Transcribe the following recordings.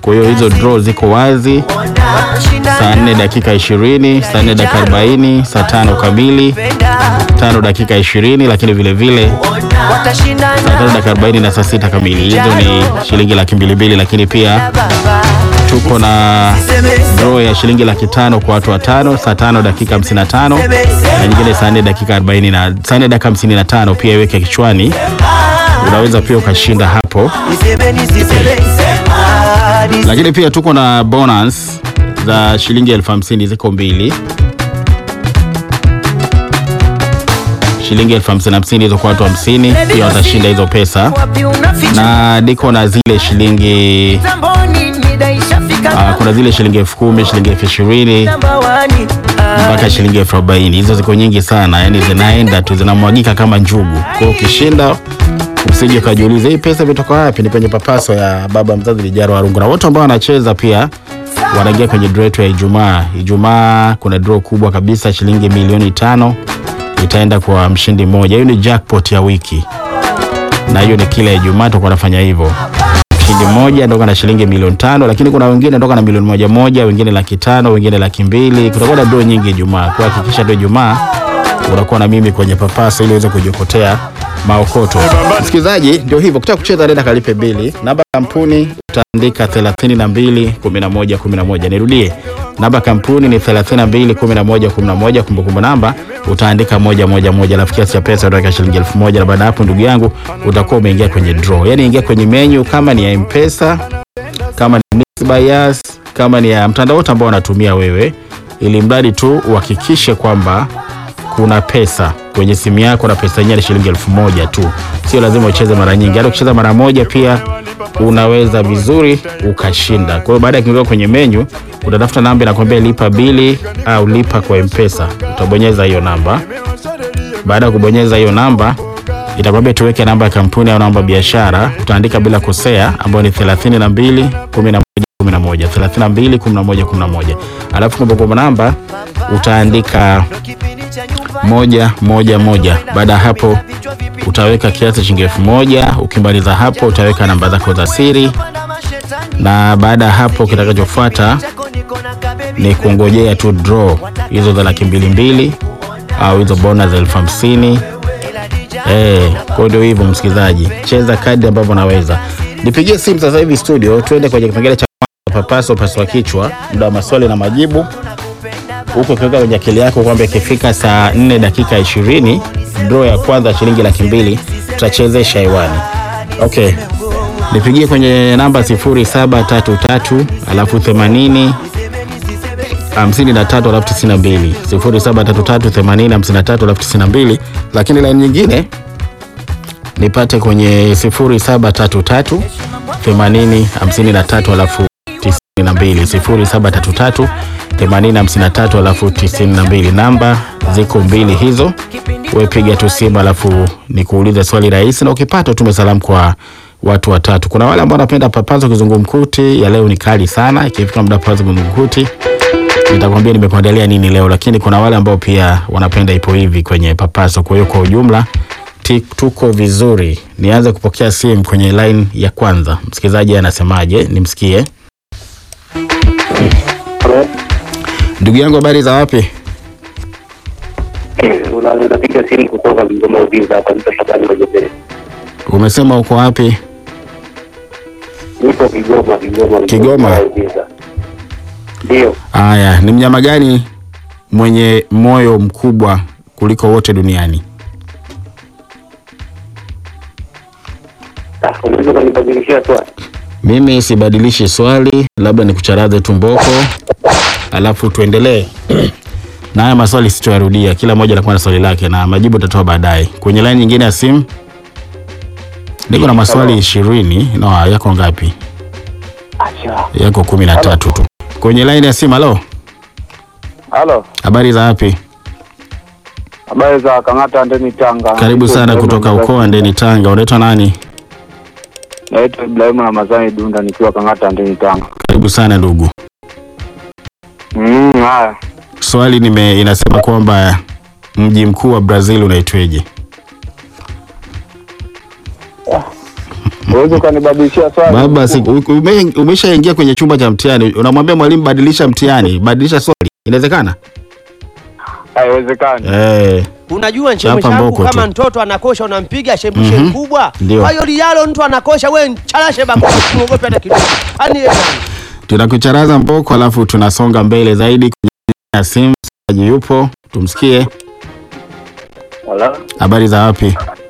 Kwa hiyo hizo draw ziko wazi saa 4 dakika 20, saa 4 dakika 40, saa tano kamili, tano dakika 20, lakini vile vile saa tano dakika 40 na saa sita kamili. Hizo ni shilingi laki mbili mbili, lakini pia tuko na draw ya shilingi laki tano kwa watu watano saa tano dakika 55 na nyingine saa 4 dakika 40 na saa 4 dakika 55. Pia iweke kichwani, unaweza pia ukashinda hapo, lakini pia tuko na bonus za shilingi elfu hamsini ziko mbili shilingi elfu hamsini hamsini hizo kwa watu hamsini pia watashinda hizo pesa, na niko na zile shilingi uh, kuna zile shilingi elfu kumi shilingi elfu ishirini mpaka shilingi elfu arobaini hizo ziko nyingi sana, yani zinaenda tu zinamwagika kama njugu. Kwa hiyo ukishinda usije ukajiuliza hii pesa imetoka wapi. Ni kwenye papaso ya baba mzazi Lijaro Warungu, na wote ambao wanacheza pia wanaingia kwenye draw yetu ya Ijumaa. Ijumaa kuna draw kubwa kabisa, shilingi milioni tano itaenda kwa mshindi mmoja. Hiyo ni jackpot ya wiki, na hiyo ni kila Ijumaa tutakuwa tunafanya hivyo. Mshindi mmoja ndoka na shilingi milioni tano, lakini kuna wengine ndoka na milioni moja moja, wengine laki tano, wengine laki mbili. Kutakuwa na draw nyingi Ijumaa, kwa hakikisha tu Ijumaa unakuwa na mimi kwenye papaso ili uweze kujiokotea maokoto. Msikilizaji, ndio hivyo, kutaka kucheza nenda kalipe bili. Namba ya kampuni utaandika 32 11 11. Nirudie, namba ya kampuni ni 32 11 11. Kumbukumbu namba utaandika moja moja moja, alafu kiasi cha pesa utaweka shilingi elfu moja na baada ya hapo, ndugu yangu, utakuwa umeingia kwenye draw. Yani ingia kwenye menu, kama ni ya M-Pesa, kama ni Mixx by Yas, kama ni ya mtandao wote ambao unatumia wewe, ili mradi tu uhakikishe kwamba kuna pesa kwenye simu yako na pesa yenyewe ni shilingi elfu moja tu, sio lazima ucheze mara nyingi. Hata ukicheza mara moja pia unaweza vizuri ukashinda. Kwa hiyo baada ya kuingia kwenye menyu, utatafuta namba inakwambia lipa bili au lipa kwa M-Pesa, utabonyeza hiyo namba. Baada ya kubonyeza hiyo namba, itakwambia tuweke namba ya kampuni au namba ya biashara, utaandika bila kosea, ambayo ni 32 11 11 32 11 11, alafu kumbukumbu namba utaandika moja moja moja. Baada ya hapo utaweka kiasi shilingi elfu moja. Ukimaliza hapo utaweka namba zako za siri, na baada ya hapo kitakachofuata ni kungojea tu draw hizo za laki mbili mbili au hizo bonus za elfu hamsini. Eh, kwa ndio hivyo msikilizaji, cheza kadi ambavyo naweza. Nipigie simu sasa hivi studio, tuende kwenye kipengele cha papaso paswa kichwa, muda wa maswali na majibu huko ukiweka kwenye akili yako kwamba ikifika saa 4 dakika 20 draw ya kwanza shilingi laki mbili tutachezesha hewani. Okay, nipigie kwenye namba 0733 alafu 80 53 alafu 92 0733 80 53 alafu 92, lakini laini nyingine nipate kwenye 0733 80 53 alafu 92 0733 8053 alafu 92. Namba ziko mbili hizo, we piga tu simu alafu nikuulize swali rahisi, na ukipata tume salamu kwa watu watatu. Kuna wale ambao wanapenda papazo kizungumkuti, ya leo ni kali sana. Ikifika muda papazo kizungumkuti nitakwambia nimekuandalia nini leo, lakini kuna wale ambao pia wanapenda ipo hivi kwenye papazo. Kwa hiyo kwa ujumla tuko vizuri. Nianze kupokea simu kwenye line ya kwanza. Msikilizaji anasemaje? Nimsikie. Ndugu yangu habari za wapi? Unapiga simu kutoka Kigoma Uvinza hapa, nipo Shabani Majembele. Umesema uko wapi? Nipo Kigoma, Kigoma, Kigoma? Uvinza. Ndio, Aya, ni mnyama gani mwenye moyo mkubwa kuliko wote duniani? Ah, unaweza kunibadilishia swali? Mimi sibadilishi swali, labda nikucharaze tumboko, alafu tuendelee na haya maswali sitoyarudia. Kila mmoja anakuwa na swali lake na majibu utatoa baadaye. Kwenye laini nyingine ya simu niko na maswali ishirini. No, yako ngapi? Acha. Yako kumi na tatu tu. Kwenye laini ya simu. Halo, Halo, habari za wapi? habari za Kang'ata Ndeni Tanga. Karibu sana kutoka ukoo wa Ndeni Tanga. Unaitwa nani? Naitwa Ibrahimu Ramadhani Dunda nikiwa Kang'ata Ndeni Tanga. Karibu sana ndugu. Mm, haya. Swali nime inasema kwamba mji mkuu wa Brazil unaitweje? Uwezi ukanibadilishia swali. Baba, si- u- ume- umeshaingia kwenye chumba cha mtihani, unamwambia mwalimu badilisha mtihani, badilisha swali, inawezekana? Haiwezekani. Eh, Unajua Chapa nchembe mboko changu kama tu. mtoto anakosha unampiga shembushe Mhm. mkubwa. Ndio. Kwa hiyo lialo mtu anakosha wewe chalashe bako muogope hata kidogo. Ani yeye nani? tunakucharaza mboko, alafu tunasonga mbele zaidi kwenye ya simu. Msikilizaji yupo, tumsikie. Wala. Habari za wapi?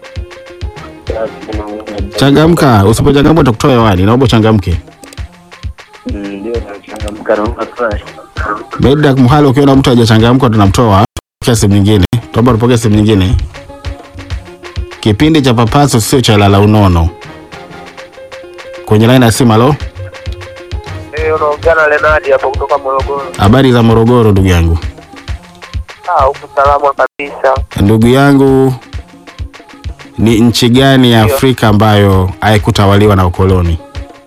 Changamka, usipochangamka utakutoa hewani. Naomba uchangamke. Ndio nachangamka naomba swali. Baada ya kumhala, ukiona mtu hajachangamka tunamtoa. Pokea simu nyingine. Tuomba tupokee simu nyingine. Kipindi cha papaso sio cha lala unono. Kwenye line ya simu, halo. Eh, unaongea na Lenadi hapo kutoka Morogoro. Habari za Morogoro, ndugu yangu. Ah, huku salama kabisa. Ndugu yangu, ni nchi gani ya Afrika ambayo haikutawaliwa na ukoloni?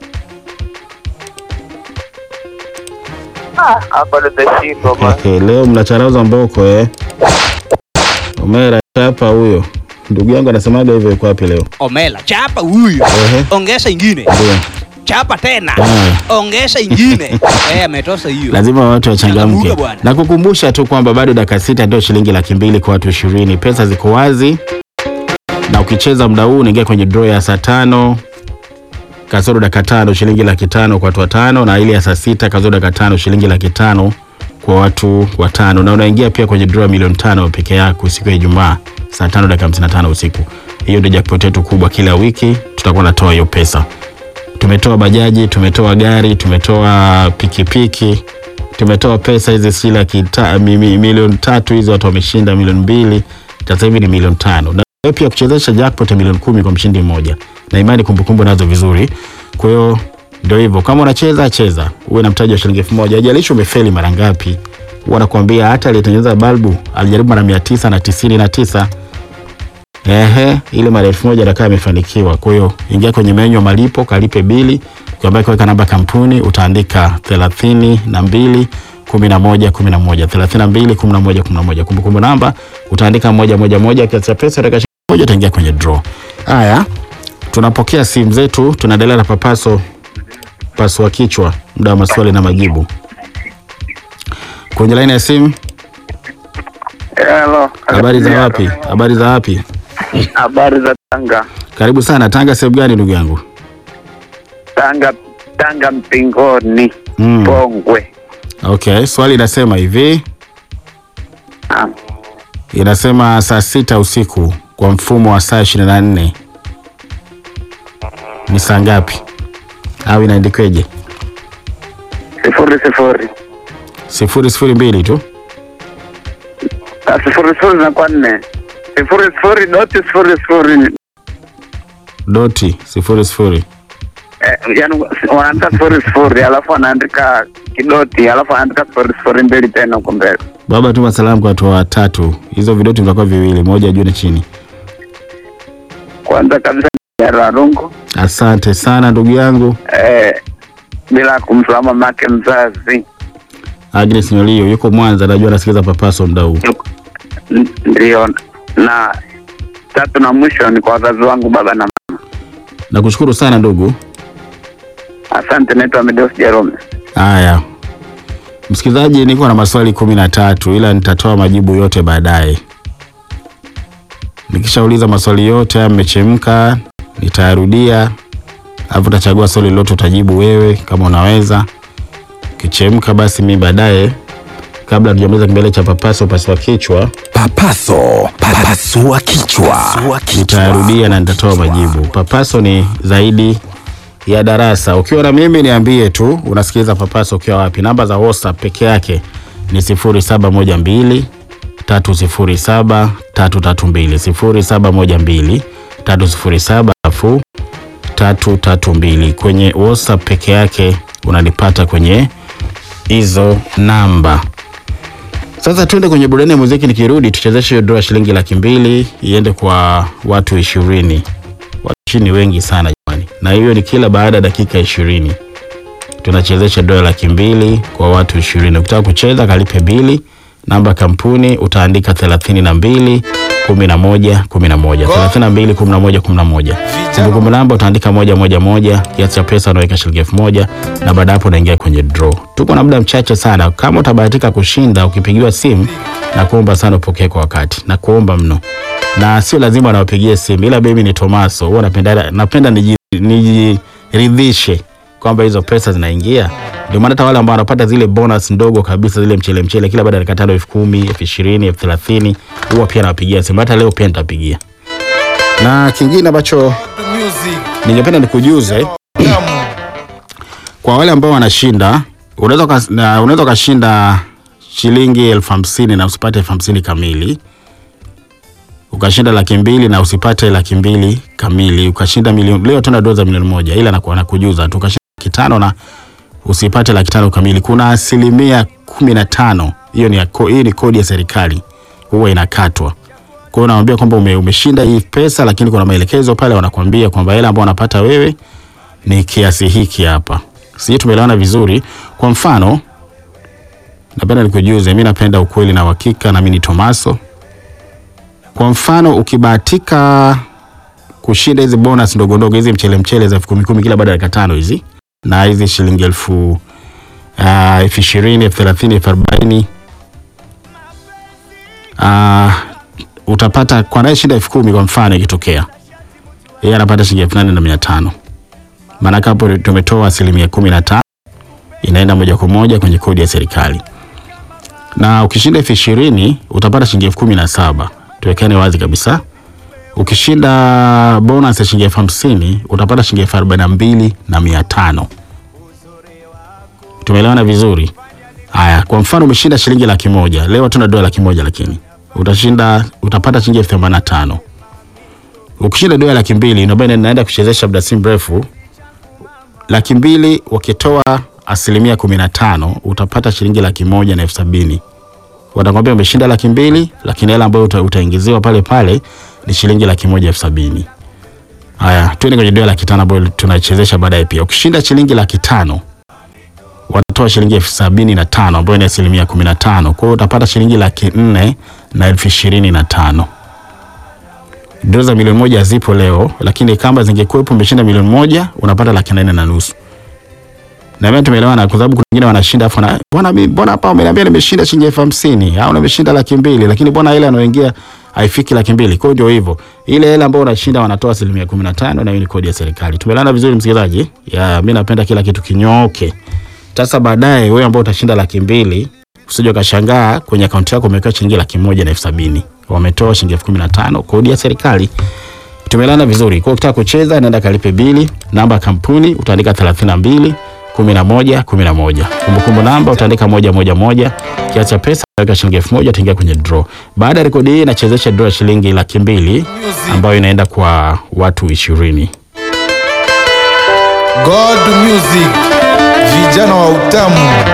Ah, hapa nimeshindwa bwana. Okay, leo mnacharaza mboko eh. Omera chapa huyo. Ndugu yangu anasemaga hivyo yuko wapi leo? Omela, chapa huyo, Ehe. ongeza ingine, Ndio. chapa tena, Ah. ongeza ingine. Eh, ametosa hiyo. Lazima watu wachangamke. Changamuka bwana. Na kukumbusha tu kwamba bado dakika sita ndio shilingi laki mbili kwa watu ishirini. Pesa ziko wazi, na ukicheza muda huu unaingia kwenye draw ya saa tano kasoro dakika tano shilingi laki tano kwa watu watano, na ile ya saa sita kasoro dakika tano shilingi laki tano kwa watu watano, na unaingia pia kwenye draw ya milioni tano peke yako siku ya Ijumaa saa tano dakika hamsini na tano usiku. Hiyo ndio jackpot yetu kubwa, kila wiki tutakuwa natoa hiyo pesa. Tumetoa bajaji, tumetoa gari, tumetoa pikipiki, tumetoa pesa hizi si laki ta, mi, mi, milioni tatu hizi watu wameshinda milioni mbili, sasa hivi ni milioni tano na wewe pia kuchezesha jackpot ya milioni kumi kwa mshindi mmoja, na imani kumbukumbu nazo vizuri. Kwa hiyo ndio hivyo, kama unacheza cheza, uwe na mtaji wa shilingi elfu moja haijalishi umefeli mara ngapi. Wanakuambia hata aliyetengeneza balbu alijaribu mara mia tisa na tisini na tisa Ehe, ile mara elfu moja atakaa amefanikiwa. Kwa hiyo ingia kwenye menyu ya malipo, kalipe bili, ukiambia kuweka namba kampuni utaandika thelathini na mbili kumi na moja kumi na moja thelathini na mbili kumi na moja kumi na moja kumbukumbu namba utaandika moja moja moja, kiasi cha pesa utaka shilingi moja utaingia kwenye draw. Haya, tunapokea simu zetu, tunaendelea na papaso pasua kichwa, muda wa maswali na majibu. Kwenye laini ya simu, Hello. habari za wapi? Habari za wapi? Habari za Tanga. Karibu sana. Tanga sehemu gani ndugu yangu? Tanga Tanga Mpingoni. Mm. Pongwe. Okay, swali inasema hivi, Ah, inasema saa sita usiku kwa mfumo wa saa ishirini na nne ni saa ngapi? Au inaandikweje? sifuri sifuri. sifuri sifuri mbili tu. Ah, sifuri sifuri zinakuwa nne. Sifuri sifuri doti sifuri sifuri. Doti sifuri sifuri. Eh, yani wanaandika sifuri sifuri alafu wanaandika kidoti alafu wanaandika sifuri sifuri mbili tena huko mbele. Baba, tuma salamu kwa watu watatu. Hizo vidoti vitakuwa viwili, moja juu na chini. Kwanza kabisa ni Rarungu. Asante sana ndugu yangu Eh, bila kumsahau mamake mzazi. Agnes Nyolio, yuko Mwanza, najua anasikiza papaso muda huu. N- Ndio, na tatu na mwisho ni kwa wazazi wangu baba na mama. Nakushukuru sana ndugu. Asante, naitwa Medeus Jerome. Haya, msikilizaji, niko na maswali kumi na tatu ila nitatoa majibu yote baadaye. Nikishauliza maswali yote haya mmechemka, nitayarudia, alafu utachagua swali lolote utajibu wewe kama unaweza. Ukichemka basi mi baadaye, kabla tujamaliza kipengele cha papaso pasua kichwa, Papaso, papasua kichwa. nitayarudia na nitatoa majibu. Papaso ni zaidi ya darasa. Ukiwa na mimi niambie tu unasikiliza papaso ukiwa wapi. Namba za WhatsApp peke yake ni 0712 307 332 0712 307 alafu 332. Kwenye WhatsApp peke yake unanipata kwenye hizo namba. Sasa tuende kwenye burudani ya muziki, nikirudi tuchezeshe hiyo dola shilingi laki mbili iende kwa watu ishirini. Watu ishirini wengi sana jamani, na hiyo ni kila baada ya dakika ishirini tunachezesha dola laki mbili kwa watu ishirini. Ukitaka kucheza kalipe bili, namba kampuni utaandika thelathini na mbili kumi na moja kumi na moja thelathini na mbili kumi na moja kumi na moja Kumbukumbu namba utaandika moja moja moja, kiasi cha pesa unaweka shilingi elfu moja na baada hapo unaingia kwenye draw. Tuko na muda mchache sana. Kama utabahatika kushinda, ukipigiwa simu, na kuomba sana upokee kwa wakati, na kuomba mno, na sio lazima nawapigie simu, ila mimi ni Tomaso, huwa napenda napenda niji- nijiridhishe kwamba hizo pesa zinaingia. Ndio maana hata wale ambao wanapata zile bonus ndogo kabisa, zile mchele mchele, kila baada ya dakika tano, elfu kumi, elfu ishirini, elfu thelathini, huwa pia nawapigia simu. Hata leo pia nitapigia. Na kingine ambacho ningependa nikujuze kwa wale ambao wanashinda, unaweza ukas- na- unaweza ukashinda shilingi elfu hamsini na usipate elfu hamsini kamili, ukashinda laki mbili na usipate laki mbili kamili, ukashinda milioni. Leo tuna doza milioni moja, ila naku- nakujuza tu, ukashinda laki tano na usipate laki tano kamili, kuna asilimia kumi na tano. Hiyo ni, ya ko- hii ni kodi ya serikali huwa inakatwa. Kwa hiyo unamwambia kwamba ume, umeshinda hii pesa, lakini kuna maelekezo pale wanakuambia kwamba hela ambayo unapata wewe ni kiasi hiki hapa. Sisi tumeelewana vizuri. Kwa mfano, napenda nikujuze, mimi napenda ukweli na uhakika, na mimi ni Tomaso. Kwa mfano, ukibahatika kushinda hizi bonus ndogo ndogo, hizi mchele mchele za elfu kumi kumi kila baada ya dakika tano hizi, na hizi shilingi elfu ah, elfu ishirini elfu thelathini elfu arobaini Ah, utapata kwa naye shinda elfu kumi kwa mfano ikitokea yeye anapata shilingi elfu nane na mia tano maanake hapo tumetoa asilimia kumi na tano inaenda moja kwa moja kwenye kodi ya serikali na ukishinda elfu ishirini utapata shilingi elfu kumi na saba tuwekane wazi kabisa ukishinda bonus ya shilingi elfu hamsini utapata shilingi elfu arobaini na mbili na mia tano tumeelewana vizuri haya kwa mfano umeshinda shilingi laki moja leo tuna dola laki moja lakini utashinda utapata shilingi elfu themanini na tano ukishinda dola laki mbili ndio maana naenda kuchezesha muda si mrefu laki mbili wakitoa asilimia kumi na tano utapata shilingi laki moja na elfu sabini watakwambia umeshinda laki mbili lakini hela ambayo uta, utaingiziwa pale pale ni shilingi laki moja elfu sabini haya tuende kwenye dola laki tano ambayo tunachezesha baadaye pia ukishinda shilingi laki tano watatoa shilingi elfu sabini na tano ambayo ni asilimia kumi na tano kwa hiyo utapata shilingi laki nne na elfu ishirini na tano Doo za milioni moja zipo leo, lakini kama zingekuwepo umeshinda milioni moja unapata laki nane na nusu. Na mimi tumeelewana, kwa sababu kuna wengine wanashinda afu na bwana, mimi mbona hapa umeniambia nimeshinda shilingi elfu hamsini au nimeshinda laki mbili, lakini mbona ile anaoingia haifiki laki mbili. Kwa hiyo ndio hivyo, ile hela ambayo unashinda wanatoa asilimia kumi na tano na hiyo ni kodi ya serikali. Tumeelewana vizuri, msikilizaji? Ya, mimi napenda kila kitu kinyooke. Sasa baadaye wewe ambao utashinda laki mbili usije ukashangaa kwenye akaunti yako umeweka shilingi laki moja na elfu sabini wametoa shilingi elfu kumi na tano kodi ya serikali. Tumelana vizuri. Kwa hiyo ukitaka kucheza, nenda kalipe bili. Namba ya kampuni utaandika 32 11 11. Kumbukumbu namba utaandika moja moja moja. Kiasi cha pesa utaweka shilingi elfu moja utaingia kwenye draw. Baada ya rekodi hii nachezesha draw ya shilingi laki mbili ambayo inaenda kwa watu ishirini. God Music, vijana wa utamu.